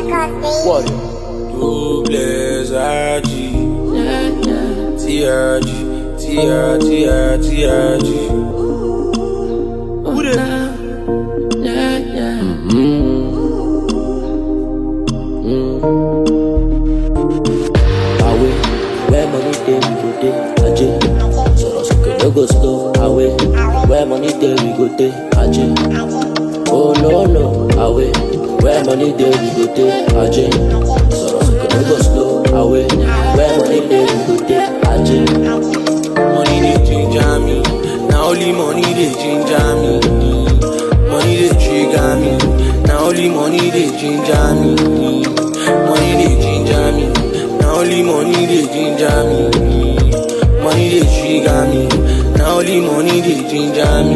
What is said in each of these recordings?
What? Doubles RG TRG TR TR TRG Who the Away, where money dey we go dey aje. Sọ̀rọ̀ sókè no go slow. Away, where money dey we go dey aje. Oh no no, away, where money dey we go dey aje. Sọ̀rọ̀ sókè no go slow. Away, where money dey we go dey aje. Money dey ginger me Na only money dey ginger me Money dey trigger me Na only money dey ginger me Money dey ginger me Na only money dey ginger me Money dey trigger me Na only money dey ginger me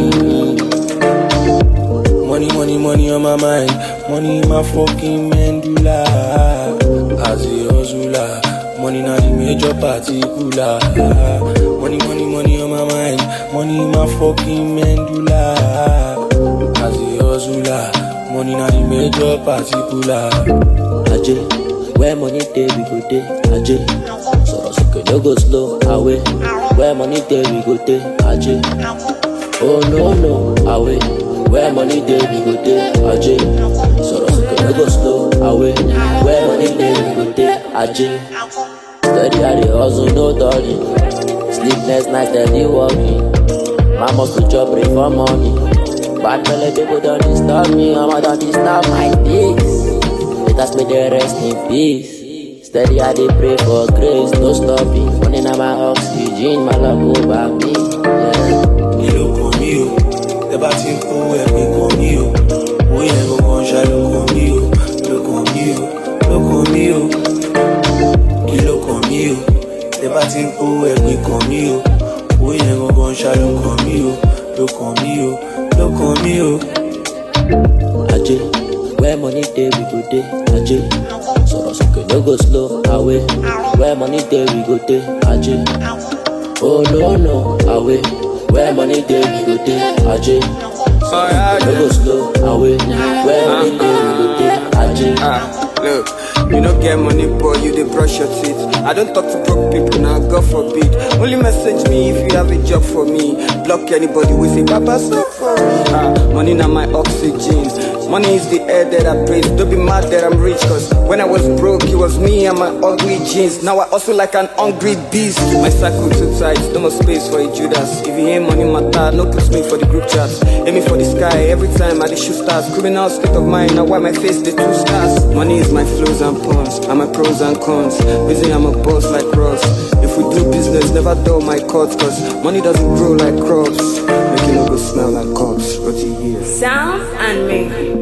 Money, money, money on my mind. Money in my fucking medulla. As a hustler, money not the major particular. Money, money, money on my mind. Money in my fucking medulla. As a hustler, money not the major particular. Aje, where money dey we go dey aje. Sọ̀rọ̀ sókè no go slow. Away, where money dey we go dey aje. Oh no no, away, where money dey we go dey aje. Sọ̀rọ̀ sókè no go slow. Away, where money dey we go dey aje. Steady I dey hustle no darling. Sleepless night steady working. My must to chop pray for money. Bad belle people don't disturb me, I'ma don't disturb my peace. Let us make the rest in peace. Steady I dey pray for grace, no stopping. Money na my oxygen, my love over me. Yeah. Kí ló kàn mí o? Tẹ bá ti ń kó ẹ̀pin kàn mí o. Owó yẹn gangan ṣá ló kàn mí o. Ló kàn mí o. Ló kàn mí o. Kí ló kàn mí o? Tẹ bá ti ń kó ẹ̀pin kàn mí o. Owó yẹn gangan ṣá ló kàn mí o. Ló kàn mí o. Ló kàn mí o. Aje, where money dey we go dey aje. Sọ̀rọ̀ sókè no go slow. Away, where money dey we go dey aje. Oh no no, away, where money dey we go dey aje. Sọ̀rọ̀ sókè no go slow. Away, where money dey we go dey aje. Ah, look, you no get money, boy, you dey brush your teeth. I don't talk to broke people now, God forbid. Only message me if you have a job for me. Block anybody with say, Papa, stop for me. Ah, money na my oxygen. Money is the air that I breathe. Don't be mad that I'm rich, cause when I was broke, it was me and my ugly jeans. Now I also like an hungry beast. My circle too tight, no more space for a Judas. If you ain't money matter, no put me for the group chats. Aiming for the sky every time I dey shoot stars. Criminal state of mind, now why my face the two stars. Money is my flows and pawns, and my pros and cons. Reason I'm a boss like Ross. If we do business, never dull my cuts, cause money doesn't grow like crops. Make it no go smell like cops. Rotty years. Sound and me.